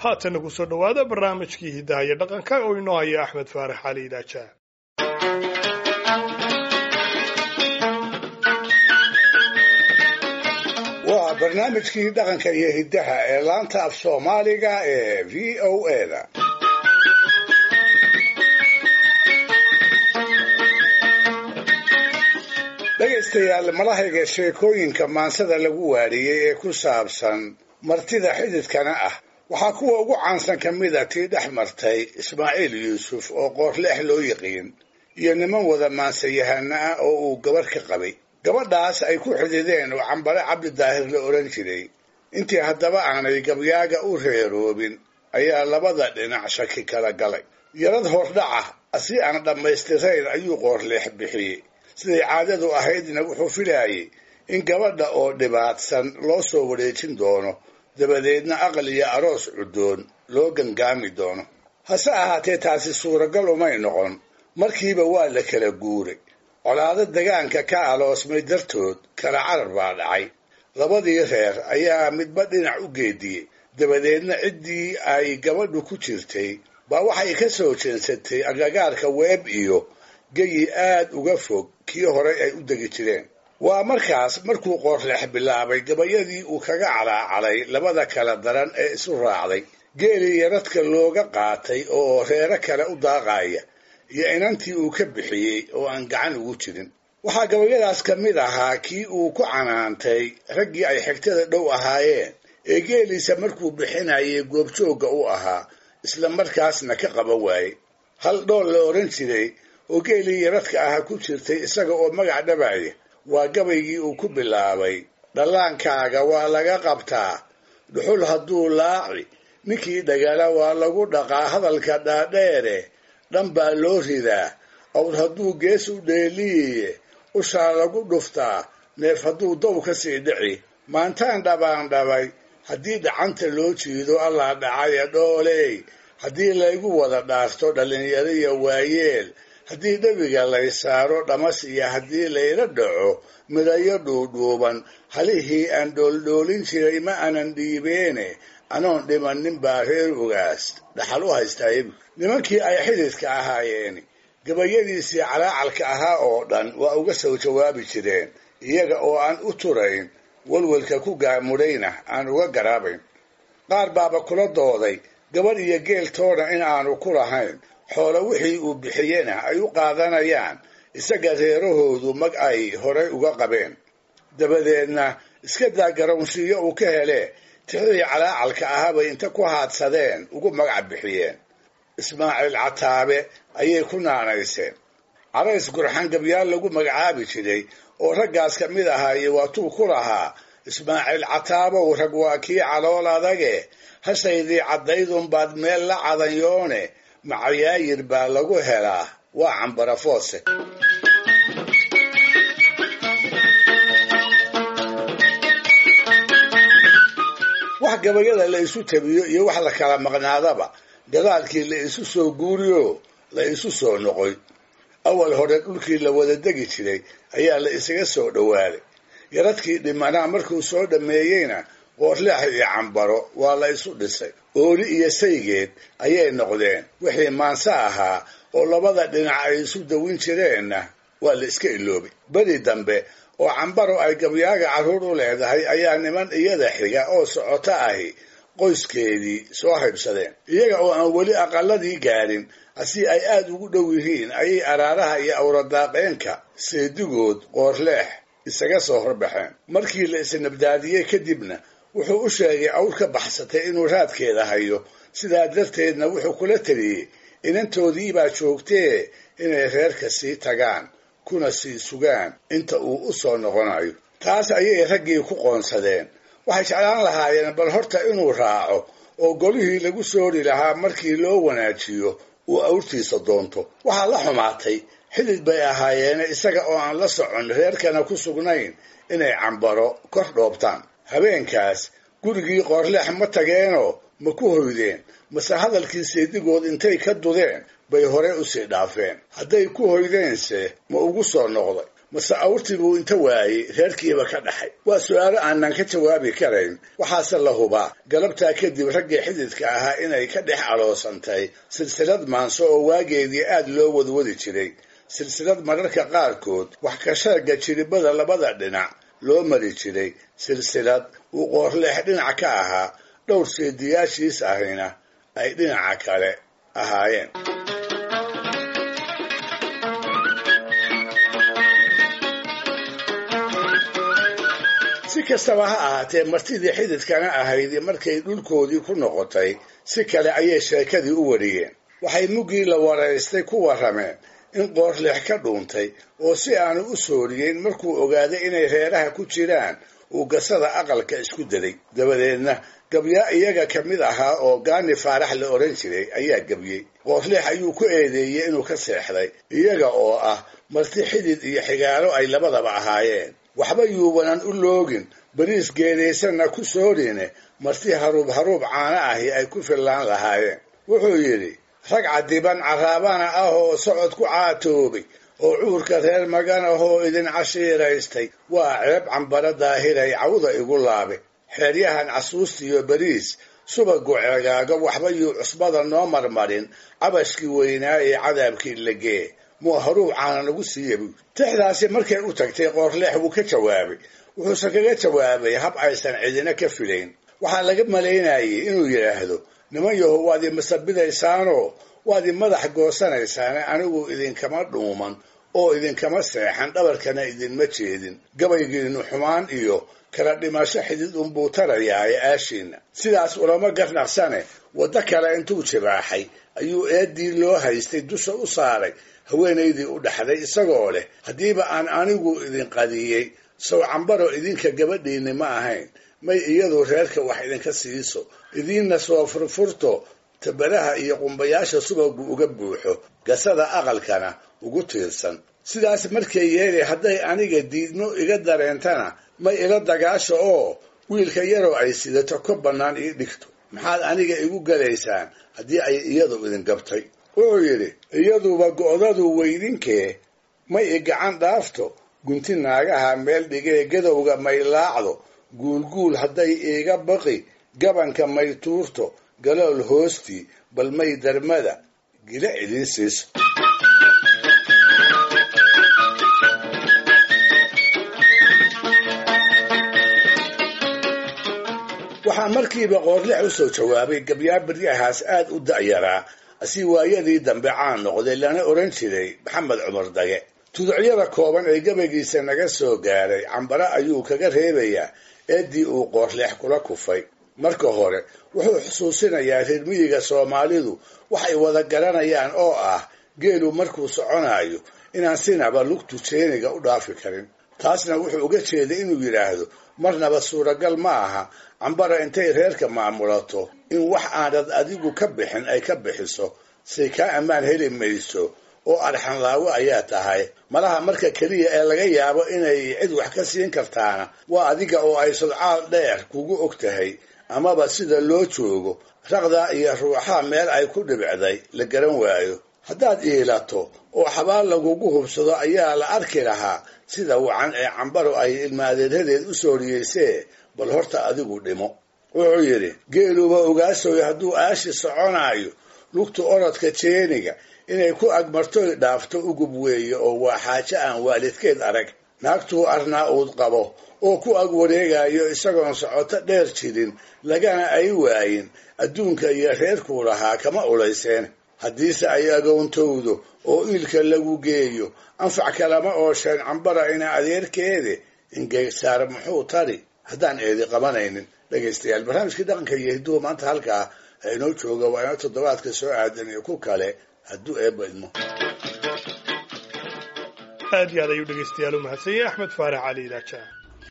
haatana ku soo dhowaada barnaamijkii hidaha iyo dhaqanka oo inoo haya axmed faarax cali idaaja waa barnaamijkii dhaqanka iyo hiddaha ee laanta af soomaaliga ee v o a da dhegaystayaal malahayga sheekooyinka maansada lagu waariyey ee ku saabsan martida xididkana ah waxaa kuwa ugu caansan ka mida tii dhex martay ismaaciil yuusuf oo qoorleex loo yiqiin iyo niman wada maansayahana ah oo uu gabarh ka qabay gabadhaas ay ku xidideen oo cambare cabdi daahir la odhan jiray intii haddaba aanay gabyaaga u reeroobin ayaa labada dhinac shaki kala galay yarad hordhaca si aan dhammaystirayn ayuu qoorleex bixiyey siday caadadu ahaydna wuxuu filaayey in gabadha oo dhibaatsan loo soo wareejin doono dabadeedna aqal iyo aroos cuddoon loo gangaami doono hase ahaatee taasi suuragal umay noqon markiiba waa la kala guuray colaado degaanka ka aloosmay dartood kala carar baa dhacay labadii reer ayaa midba dhinac u geediyey dabadeedna ciddii ay gabadhu ku jirtay baa waxay ka soo jeensatay agagaarka weeb iyo geyi aad uga fog kii horey ay u degi jireen waa markaas markuu qoorleex bilaabay gabayadii uu kaga calaacalay labada kala daran ee isu raacday geelii yaradka looga qaatay oo reero kale u daaqaya iyo inantii uu ka bixiyey oo aan gacan ugu jirin waxaa gabayadaas ka mid ahaa kii uu ku canaantay raggii ay xigtada dhow ahaayeen ee geeliisa markuu bixinayay goobjoogga u ahaa isla markaasna ka qaban waayey hal dhool la odhan jiray oo geelii yaradka aha ku jirtay isaga oo magac dhabaya waa gabaygii uu ku bilaabay dhallaankaaga waa laga qabtaa dhuxul hadduu laaci ninkii dhagala waa lagu dhaqaa hadalka dhaadheere dhan baa loo ridaa awr hadduu gees u dheeliyiye ushaa lagu dhuftaa neef hadduu dow ka sii dhici maantaan dhabaan dhabay haddii dhacanta loo jiido allaa dhacaya dhooley haddii laygu wada dhaarto dhallinyaro iyo waayeel haddii dhabiga lay saaro dhamas iyo haddii layla dhaco midayo dhuudhuuban halihii aan dhooldhoolin jiray ma aanan dhiibeene anoon dhimannin baa reer ogaas dhaxal u haystaa ibi nimankii ay xididka ahaayeeni gabayadiisii calaacalka ahaa oo dhan waa uga soo jawaabi jireen iyaga oo aan u turayn walwalka ku gaamudhayna aan uga garaabayn qaar baaba kula dooday gabadh iyo geeltoona in aanu ku lahayn xoolo wixii uu bixiyena ay u qaadanayaan isaga reerahoodu mag ay horay uga qabeen dabadeedna iska daa garownsiiyo uu ka hele tixdii calaacalka ahaabay inta ku haadsadeen ugu magac bixiyeen ismaaciil cataabe ayay ku naanayseen carays gurxan gabyaal lagu magacaabi jiray oo raggaas ka mid ahaaye waatuu ku lahaa ismaaciil cataabow rag waa kii calool adage hashaydii caddaydunbaad meel la cadanyoone macayaayir baa lagu helaa waa cambarafoose wax gabayada la isu tabiyo iyo wax la kala maqnaadaba gadaalkii la isu soo guuriyo la isu soo noqoy awal hore dhulkii la wada degi jiray ayaa la isaga soo dhowaaday yaradkii dhimanaa markuu soo dhammeeyeyna qoorleex iyo cambaro waa la isu dhisay ooli iyo saygeed ayay noqdeen wixii maanse ahaa oo labada dhinac ay isu dawin jireenna waa la iska iloobay beri dambe oo cambaro ay gabyaaga carruur u leedahay ayaa niman iyada xiga oo socoto ahi qoyskeedii soo haybsadeen iyaga oo aan weli aqaladii gaadhin asi ay aad ugu dhow yihiin ayay araaraha iyo awradaaqeenka seedigood qoorleex isaga soo horbaxeen markii la isnabdaadiyey kadibna wuxuu u sheegay awr ka baxsatay inuu raadkeeda hayo sidaa darteedna wuxuu kula teliyey inantoodiibaa joogtee inay reerka sii tagaan kuna sii sugaan inta uu u soo noqonayo taas ayay raggii ku qoonsadeen waxay jeclaan lahaayeen bal horta inuu raaco oo golihii lagu soori lahaa markii loo wanaajiyo uu awrtiisa doonto waxaa la xumaatay xidid bay ahaayeene isaga oo aan la socon reerkana ku sugnayn inay cambaro kor dhoobtaan habeenkaas gurigii qoorleex ma tageenoo ma ku hoydeen mase hadalkii seedigood intay ka dudeen bay hore usii dhaafeen hadday ku hoydeense ma ugu soo noqday mase awrtii buu inta waayey reerkiiba ka dhaxay waa su'aalo aanan ka jawaabi karayn waxaase la hubaa galabtaa kadib raggii xididka ahaa inay ka dhex aloosantay silsilad maanso oo waageedii aad loo wadwadi jiray silsilad mararka qaarkood wax ka sheegga jiribada labada dhinac loo mari jiray silsilad uu qoorleex dhinac ka ahaa dhowr seediyaashiis ahina ay dhinaca kale ahaayeen si kastaba ha ahaatee martidii xididkana ahayd markay dhulkoodii ku noqotay si kale ayay sheekadii u wariyeen waxay muggii la waraystay ku warrameen in qoorleex ka dhuuntay oo si aanu u sooriyeyn markuu ogaaday inay reeraha ku jiraan uu gasada aqalka isku daday dabadeedna gabyaa iyaga ka mid ahaa oo gaani faarax la odhan jiray ayaa gebyey qoorleex ayuu ku eedeeyey inuu ka seexday iyaga oo ah marti xidid iyo xigaalo ay labadaba ahaayeen waxba yuubanan u loogin bariis geedaysanna ku soorine marti haruub haruub caana ahi ay ku fillaan lahaayeen wuxuu yidhi rag cadiban carraabana ah oo socod ku caatoobay oo cuurka reer magan ahoo idin cashiiraystay waa ceeb cambara daahiray cawda igu laabe xeeryahan casuustiyo bariis subagu ceegaaga waxba yuu cusbada noo marmarin cabashkii weynaa ee cadaabkii lagee muu haruub caana nagu siiya buui tixdaasi markay u tagtay qoorleex wuu ka jawaabay wuxuuse kaga jawaabay hab aysan cidina ka filayn waxaa laga malaynayay inuu yidhaahdo niman yaho waad i masabidaysaanoo waad i madax goosanaysaane anigu idinkama dhuuman oo idinkama seexan dhabarkana idinma jeedin gabaygiinnu xumaan iyo kala dhimasho xidid unbuu tarayaaye aashiinna sidaas ulama garnaqsane waddo kale intuu jibaaxay ayuu eeddii loo haystay dusha u saaray haweenaydii u dhaxday isagoo leh haddiiba aan anigu idin qadiyey sow cambaro idinka gabadhiinni ma ahayn may iyadu reerka wax idinka siiso idiinna soo furfurto tabadaha iyo qumbayaasha subagu uga buuxo gasada aqalkana ugu tiirsan sidaas markay yeeli hadday aniga diidmo iga dareentana may ila dagaasha oo wiilka yaroo ay sidato ka bannaan ii dhigto maxaad aniga igu galaysaan haddii ay iyadu idin gabtay wuxuu yidhi iyaduba go'dadu weydinkee may i gacan dhaafto gunti naagaha meel dhigee gadowga may laacdo guulguul hadday iiga baqi gabanka may tuurto galool hoostii bal may darmada gila idin siiso waxaa markiiba qoorlex u soo jawaabay gabyaa beryahaas aad u da'yaraa si waayadii dambe caan noqday lana odhan jiray maxamed cumar dage tuducyada kooban ee gabaygiisa naga soo gaaray cambare ayuu kaga reebayaa eeddii uu qoorleex kula kufay marka hore wuxuu xusuusinayaa reer miyiga soomaalidu waxay wada garanayaan oo ah geelu markuu soconayo inaan sinaba lugtu jeeniga u dhaafi karin taasna wuxuu uga jeeday inuu yidhaahdo marnaba suuragal ma aha cambara intay reerka maamulato in wax aanad adigu ka bixin ay ka bixiso say kaa ammaan heli mayso oo arxanlaawo ayaa tahay malaha marka keliya ee laga yaabo inay cid wax ka siin kartaana waa adiga oo ay sodcaal dheer kugu og tahay amaba sida loo joogo raqdaa iyo ruuxaa meel ay ku dhibicday la garan waayo haddaad iilato oo xabaal lagugu hubsado ayaa la arki lahaa sida wacan ee cambaro ay ilmaadeeradeed u sooriyeysee bal horta adigu dhimo wuxuu yidhi geeluba ogaasoy hadduu aashi soconaayo lugta orodka jeeniga inay ku agmartoy dhaafto ugub weeye oo waa xaajo aan waalidkeed arag naagtuu arnaa uud qabo oo ku ag wareegayo isagoon socoto dheer jirin lagana ay waayin adduunka iyo reerkuu lahaa kama ulayseen haddiise ay agoontowdo oo iilka lagu geeyo anfac kalama oosheen cambara ina adeerkeede ingeysaar muxuu tari haddaan eedi qabanaynin dhegaystayaal barnaamijkii dhaqanka iyo hidduhu maanta halkaa inoo jooga waa ina toddobaadka soo aadan iyo ku kale hadduu eebba idmo aad iyo aad ayuu dhegaystayaal u mahadsanyay axmed faarax cali ilaaja